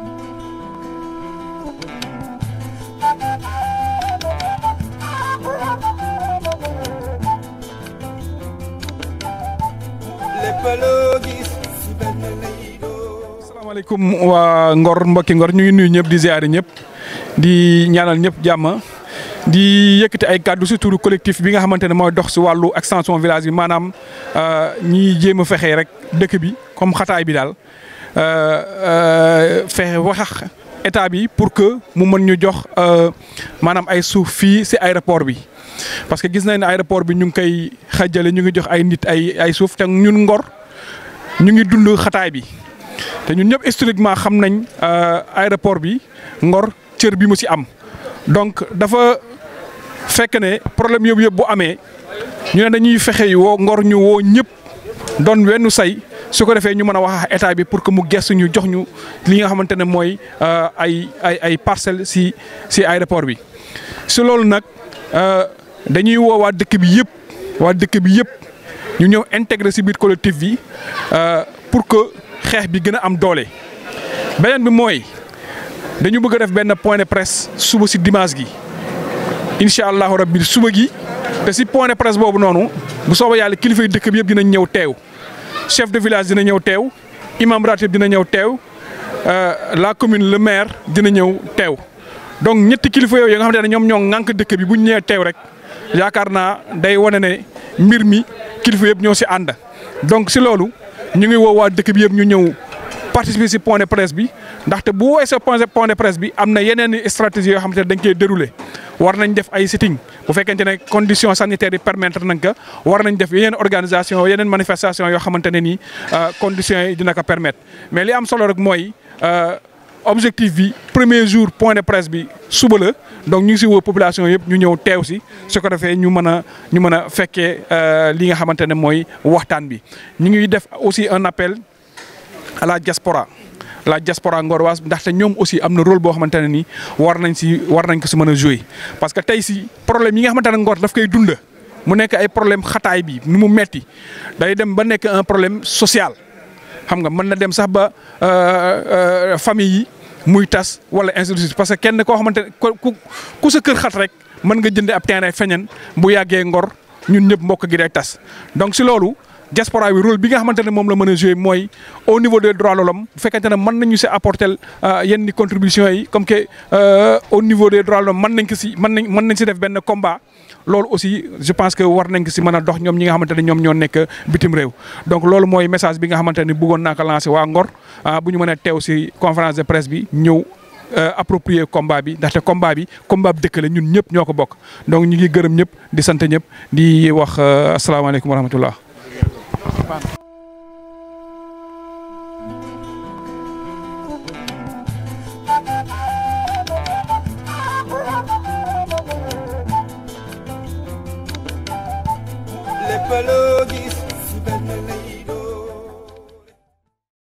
asalaamaaleykum waa Ngor mbokki Ngor ñu ngi nuyu ñëpp di ziare ñëpp di ñaanal ñëpp jàmm di yëkkati ay kàddu si turu collectif bi nga xamante ne mooy dox si wàllu extension village bi maanaam ñiy jéem a fexe rek dëkk bi comme xataay bi daal fexe wax état bi pour que mu mën ñu jox maanaam ay suuf fii si aéroport bi. parce que gis nañ ne aéroport bi ñu ngi koy xajale ñu ngi jox ay nit ay ay suuf te ñun Ngor ñu ngi dund xataay bi. te ñun ñëpp historiquement xam nañ aéroport bi Ngor cër bi mu ci am donc dafa fekk ne problème yëpp yëpp bu amee ñu ne dañuy fexe woo Ngor ñu woo ñëpp doon wenn say su ko defee ñu mën a wax état bi pour que mu gestu ñu jox ñu li nga xamante ne mooy ay ay ay parcelles ci ci aéroport bi. si loolu nag dañuy woo waa dëkk bi yëpp waa dëkk bi yëpp ñu ñëw intégré ci biir collectif bi pour que. xeex bi gën a am doole beneen bi mooy dañu bëgg a def benn point de presse suba si dimanche gi incha allahu rabbi suba gi te si point de presse boobu noonu bu soobee yàlla kilifa yi dëkk bi yëpp dinañ ñëw teew chef de village dina ñëw teew imam ratib dina ñëw teew la commune le maire dina ñëw teew donc ñetti kilifa yooyu nga xamante ne ñoom ñoo ŋànk dëkk bi bu ñu ñëwee teew rek yaakaar naa day wane ne mbir mi kilifa yëpp ñoo si ànd donc si loolu. ñu ngi woo waa dëkk bi yëpp ñu ñëw participer ci point de presse bi ndaxte bu weesoo point de presse bi am na yeneen stratégie yoo xamante ne dañ koy dérouler war nañ def ay sitting bu fekkente ne conditions sanitaires yi permettre nañ ko war nañ def yeneen organisation yeneen manifestation yoo xamante ne nii conditions yi dina ko permettre mais li am solo rek mooy objectif bi premier jour point de presse bi suba la donc ñu ngi ci woo population yëpp ñu ñëw teew ci su ko defee ñu mën a ñu mën a fekkee li nga xamante ne mooy waxtaan bi ñu ngi def aussi un appel à la diaspora la diaspora ngoroise ndaxte ñoom aussi am na rôle boo xamante ne ni war nañ ci war nañ ko ci mën a jouer parce que tey ci problème yi nga xamante ne Ngor daf koy dund mu nekk ay problème xataay bi nu mu metti day dem ba nekk un problème social xam nga mën na dem sax ba famille yi muy tas wala institut parce que kenn koo xamante ne ku ku sa kër xat rek mën nga jënd ab terrain feñen bu yàggee Ngor ñun ñëpp mbokk gi day tas donc si loolu diaspora bi rôle bi nga xamante ne moom la mën a jouer mooy au niveau des droits de l'homme bu fekkente ne mën nañu si apporter yenn contributions yi comme que au niveau des droits de l'homme mën nañ ko si mën nañ mën nañ si def benn combat loolu aussi je pense que war nañ ko si mën a dox ñoom ñi nga xamante ne ñoom ñoo nekk bitim réew donc loolu mooy message bi nga xamante ne bëggoon naa ko lancer waa Ngor bu ñu mënee teew si conférence de presse bi ñëw approprier combat bi ndaxte combat bi combat bi dëkk la ñun ñëpp ñoo ko bokk donc ñu ngi gërëm ñëpp di sant ñëpp di wax asalaamaaleykum wa rahmatullah Lépp